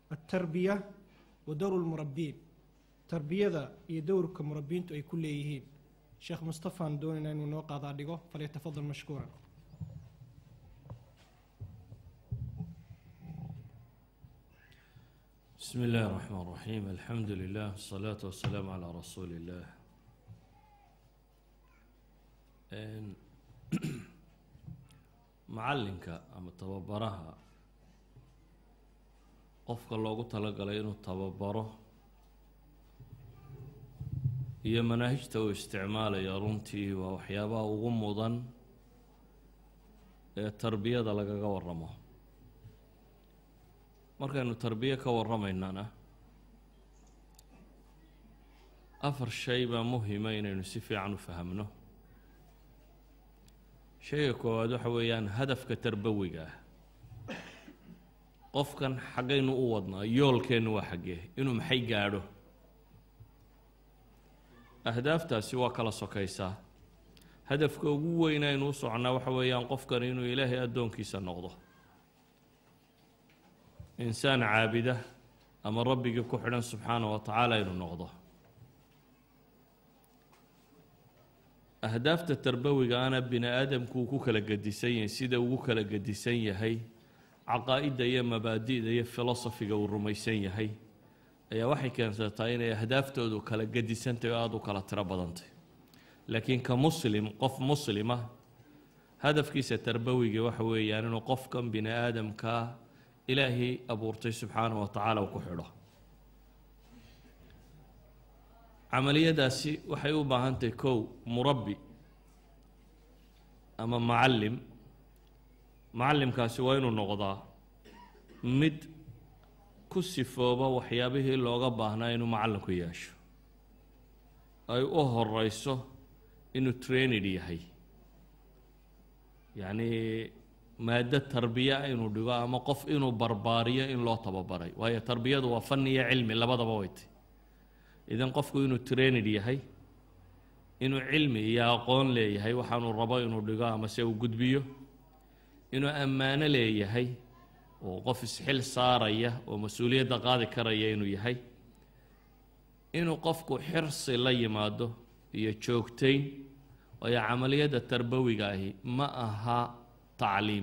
altarbiya wa dowru lmurabiin tarbiyada iyo dowrka murabiintu ay ku leeyihiin sheekh mustafaan doonayna inuu noo qaadaa dhigo falyatafadal mashkuuran بسم الله الرحمن الرحيم الحمد لله والصلاة والسلام على رسول الله Een, macallinka ama tababaraha qofka loogu talagalay inuu tababaro iyo manaahijta uu isticmaalayo runtii waa waxyaabaha ugu mudan ee tarbiyada lagaga waramo markaynu tarbiye ka warramaynana afar shay baa muhima inaynu si fiican u fahamno shayga koowaad waxa weeyaan hadafka tarbawiga ah qofkan xaggaynu u wadnaa yoolkeennu waa xaggee inuu maxay gaadho ahdaaftaasi waa kala sokaysaa hadafka ugu weyn aynu u soconnaa waxa weeyaan qofkan inuu ilaahay addoonkiisa noqdo insaan caabida ama rabbigii ku xidhan subxaana wa tacaala inuu noqdo ahdaafta tarbawiga ana bini aadamku uu ku kala gedisan yahay sida ugu kala gedisan yahay caqaa'idda iyo mabaadi'da iyo filosofiga uu rumaysan yahay ayaa waxay keensataa inay ahdaaftoodu kala gedisantahy oo aada u kala tiro badantay laakiin ka muslim qof muslima hadafkiisa tarbawigii waxa weeyaan inuu qofkan bini aadamkaa ilaahay abuurtay subxaana wa tacaala uu ku xidho camaliyadaasi waxay u baahan tahay kow murabbi ama macallim macallimkaasi waa inuu noqdaa mid ku sifooba waxyaabihii looga baahnaa inuu macallinku yeesho ay u horeyso inuu trainid yahay yacnii maaddo tarbiya inuu dhigo ama qof inuu barbaariyo in loo tababaray waayo tarbiyadu waa fanni iyo cilmi labadaba way tay idan qofku inuu trainid yahay inuu cilmi iyo aqoon leeyahay waxaanuu rabo inuu dhigo ama se uu gudbiyo inuu ammaano leeyahay oo qof isxil saaraya oo mas-uuliyadda qaadi karaya inuu yahay inuu qofku xirsi la yimaado iyo joogtayn waayo camaliyadda tarbawiga ahi ma aha tacliim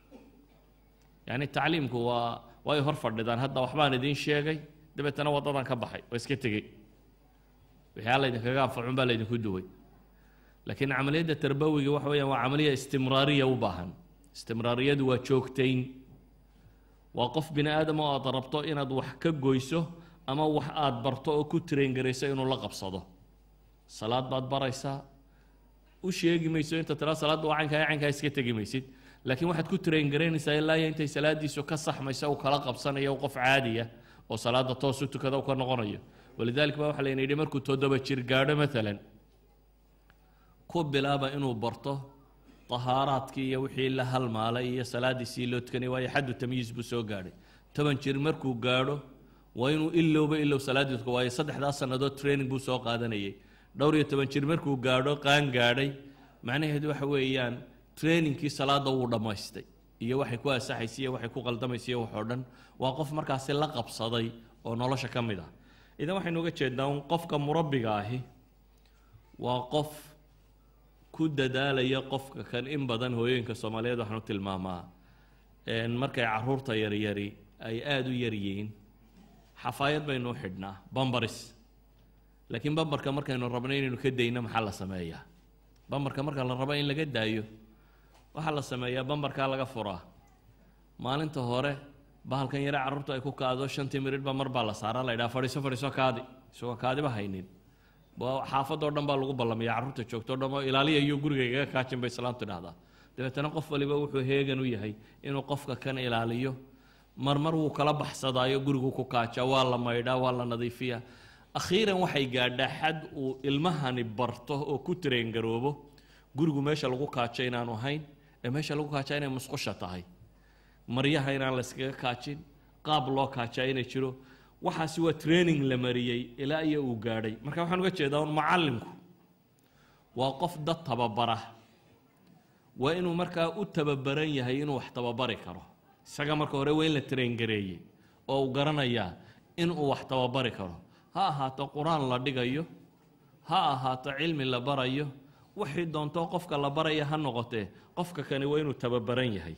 yacni tacliimku waa way hor fadhidaan hadda waxbaan idiin sheegay dabeetana waddadan ka baxay waa iska tegey wixii alla idinkaga anfacun baa laydinku duway laakiin camaliyadda tarbawiga waxa weeyaan waa camaliya istimraariya u baahan istimraariyadu waa joogtayn waa qof bini aadam oo aad rabto inaad wax ka goyso ama wax aad barto oo ku traingarayso inuu la qabsado salaad baad baraysaa u sheegi mayso inta tiraa salaadda waa caynkaa caynkaa iska tegi maysid laakiin waxaad ku traingaraynaysaa ilaa iyo intay salaadiisu ka saxmaysa uu kala qabsanayo qof caadiya oo salaada toos u tukada u ka noqonayo walidaalika ba waxaa layna yidhi markuu toddoba jir gaadho maalan ku bilaaba inuu barto tahaaraadkii iyo wixii la halmaalay iyo salaadiisii loo tukanay waayo xaddu tamyiis buu soo gaadhay toban jir markuu gaadho waa inuu ilowba ilow salaaddii tuka waayo saddexdaas sannadood training buu soo qaadanayay dhowr iyo toban jir markuu gaadho qaan gaadhay macnaheedu waxa weeyaan trainingkii salaadda wuu dhammaystay iyo waxay ku asaxaysay iyo waxay ku qaldamaysa iyo waxoo dhan waa qof markaasi la qabsaday oo nolosha ka mid ah idan waxaynu uga jeednaa un qofka murabbiga ahi waa qof ku dadaalaya qofka kan in badan hooyooyinka soomaaliyeed waxaanu tilmaamaa markay caruurta yaryari ay aada u yaryihiin xafaayad baynu u xidhnaa bambaris laakiin bambarka markaynu rabno inaynu ka dayno maxaa la sameeyaa bambarka marka la rabo in laga daayo waxaa la sameeyaa bambarkaa laga furaa maalinta hore bahalkan yare carruurta ay ku kaado shantii miridhba mar baa la saaraa la ydhaha fadhiiso fadhiiso kaadi isagoo kaadiba haynin xaafadoo dhan baa lagu ballamaya carruurta joogtoo dhan oo ilaaliya iyo guriga igaga kaajin bay islaamtu idhahdaa dabeetana qof waliba wuxuu heegan u yahay inuu qofka kan ilaaliyo marmar wuu kala baxsadaayo gurigu ku kaajaa waa la maydhaa waa la nadiifiyaa akhiiran waxay gaadhaa xad uu ilmahani barto oo ku tareengaroobo gurigu meesha lagu kaajo inaanu ahayn ee meesha lagu kaajaa inay musqusha tahay maryaha inaan la yskaga kaajin qaab loo kaajaa inay jiro waxaasi waa training la mariyey ilaa iyo uu gaadhay marka waxaan uga jeedaa un macallimku waa qof dad tababara waa inuu markaa u tababaran yahay inuu wax tababari karo isaga marka hore waa in la traingareeyey oo uu garanayaa in uu wax tababari karo ha ahaato qur-aan la dhigayo ha ahaato cilmi la barayo wixii doontoo qofka la baraya ha noqotee qofka kani waa inuu tababaran yahay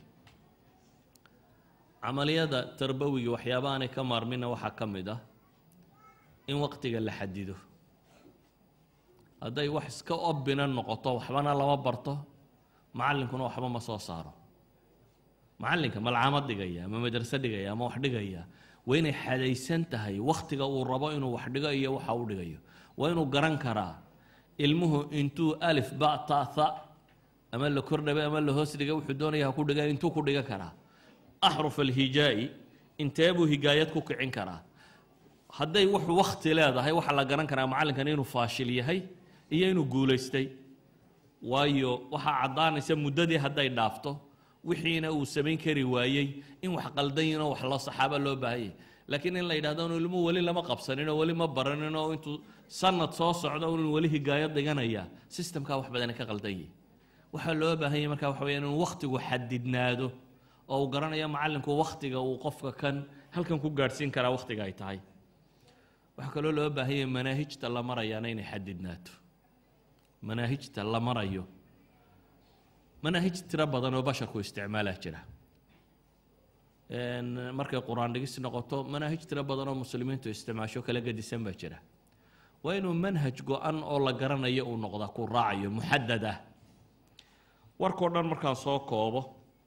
camaliyada tarbawiga waxyaaba aanay ka maarmina waxaa ka mid ah in waqtiga la xadido hadday wax iska obina noqoto waxbana lama barto macallinkuna waxba ma soo saaro macallinka malcaamad dhigaya ama madrase dhigaya ama wax dhigaya waa inay xadaysan tahay wakhtiga uu rabo inuu wax dhigo iyo waxa uu dhigayo waa inuu garan karaa ilmuhu intuu alif ba ta tha ama la kordhabay ama la hoos dhigay wuxuu doonaya ha ku dhiga intuu ku dhigan karaa axruf alhijaa'i intee buu higaayad ku kicin karaa hadday wuxuu wakhti leedahay waxaa la garan karaa macallinkani inuu faashil yahay iyo inuu guulaystay waayo waxaa caddaanaysa muddadii hadday dhaafto wixiina uu samayn kari waayey in wax qaldanyinoo wax loo saxaaba loo baahanyay laakiin in la yidhahdo inu ilmuhu weli lama qabsanin oo weli ma baranin oo intuu sanad soo socdo inuu weli higaayad dhiganaya sistamkaa wax badani ka qaldan yihi waxaa loo baahanyay marka waxa weya inuu wakhtigu xadidnaado oo uu garanayo macallinku wakhtiga uu qofka kan halkan ku gaadhsiin karaa wakhtiga ay tahay waxaa kaloo loo baahanyay manaahijta la marayaana inay xadidnaato manaahijta la marayo manaahij tiro badan oo basharku isticmaalaa jira markay qur-aan dhigis noqoto manaahij tiro badan oo muslimiintu isticmaasho kala gedisan baa jira waa inuu manhaj go-an oo la garanayo uu noqdaa ku raacayo muxadad ah warkao dhan markaan soo koobo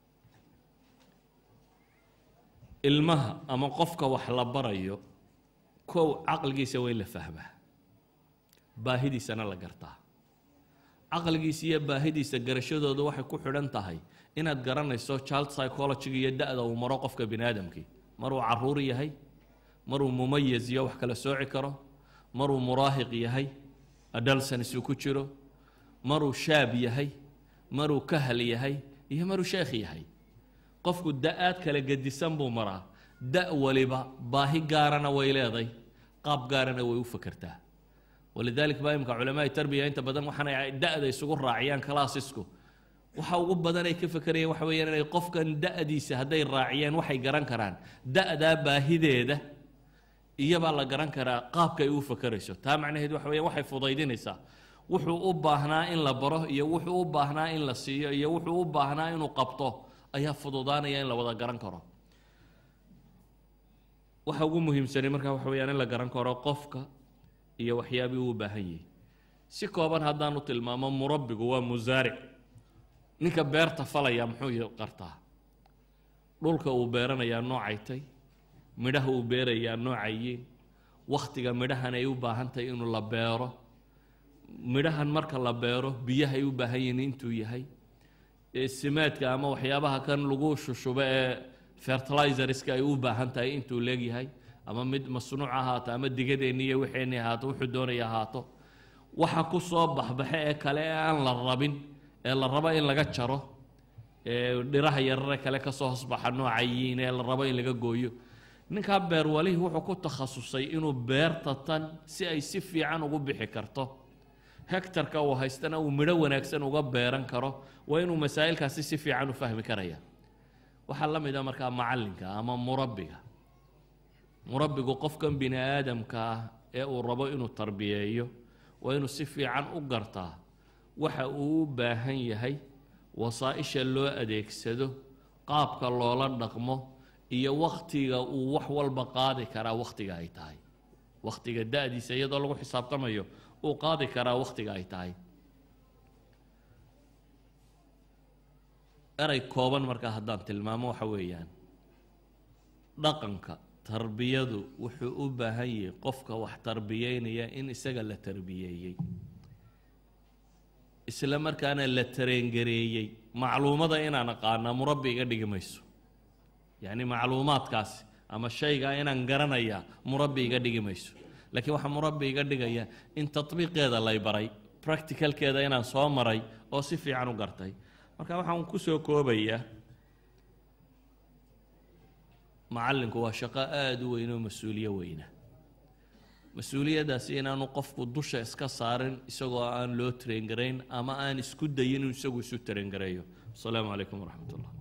ilmaha ama qofka wax la barayo kow caqligiisa waa in la fahmaa baahidiisana la gartaa caqligiisa iyo baahidiisa garashadooda waxay ku xidhan tahay inaad garanayso child psychologyga iyo da-da uu maro qofka bini aadamkii maruu caruur yahay maruu mumayaz iyo wax kala sooci karo maruu muraahiq yahay adalsans uu ku jiro maruu shaab yahay maruu kahal yahay iyo maruu sheekh yahay qofku da-aad kala gedisan buu maraa da waliba baahi gaarana way leeday qaab gaarana way u fakertaa walidalik baa imka culamaai tarbiya inta badan waxaanay da-da isugu raaciyaan kalaasisku waxa ugu badan ay ka fekerayeen waxa weeyaan inay qofkan da-diisa hadday raaciyaan waxay garan karaan da-daa baahideeda iyabaa la garan karaa qaabka ay u fakerayso taa macnaheed waxa weeyaan waxay fudaydinaysaa wuxuu u baahnaa in la baro iyo wuxuu u baahnaa in la siiyo iyo wuxuu u baahnaa inuu qabto ayaa fududaanaya in la wada garan karo waxa ugu muhiimsanay markaa waxa weyaan in la garan karo qofka iyo waxyaabii uu baahan yahay si kooban haddaanu tilmaamo murabbigu waa musaaric ninka beerta falaya muxuu qartaa dhulka uu beeranayaa noocay tay midhaha uu beerayaa noocayiin wakhtiga midhahan ay u baahan tahay inuu la beero midhahan marka la beero biyahay u baahan yihiin intuu yahay simaadka ama waxyaabaha kan lagu shushubo ee fertilizerska ay u baahan tahay intuu leegyahay ama mid masnuuc ahaato ama digadeenni iyo wixeenni ahaato wuxuu doonaya ahaato waxa ku soo baxbaxe ee kale ee aan la rabin ee la rabo in laga jaro ee dhiraha yarare kale kasoo hosbaxa noocayiin ee la rabo in laga gooyo ninkaa beerwalihii wuxuu ku takhasusay inuu beerta tan si ay si fiican ugu bixi karto hectarka uu haystana uu midho wanaagsan uga beeran karo waa inuu masaa'ilkaasi si fiican u fahmi karaya waxaa la mid a markaa macallinka ama murabbiga murabbigu qofkan bini aadamka ah ee uu rabo inuu tarbiyeeyo waa inuu si fiican u gartaa waxa uu u baahan yahay wasaa-isha loo adeegsado qaabka loola dhaqmo iyo wakhtiga uu wax walba qaadi karaa wakhtiga ay tahay wakhtiga da-diisa iyadoo lagu xisaabtamayo uu qaadi karaa wakhtiga ay tahay erey kooban markaa haddaan tilmaamo waxa weeyaan dhaqanka tarbiyadu wuxuu u baahan yahay qofka wax tarbiyeynaya in isaga la tarbiyeeyey isla markaana la tareengareeyey macluumada inaan aqaanaa murabbi iga dhigi mayso yacni macluumaadkaasi ama shaygaa inaan garanayaa murabbi iga dhigi mayso laakiin waxaa murabbi iga dhigaya in tatbiiqeeda lay baray practicalkeeda inaan soo maray oo si fiican u gartay marka waxaan ku soo koobayaa macallinku waa shaqo aada u weyn oo mas-uuliyo weyna mas-uuliyaddaasi inaanu qofku dusha iska saarin isagoo aan loo tarengarayn ama aan isku dayin inuu isagu isu tarengareeyo asalaamu calaykum waraxmat ullah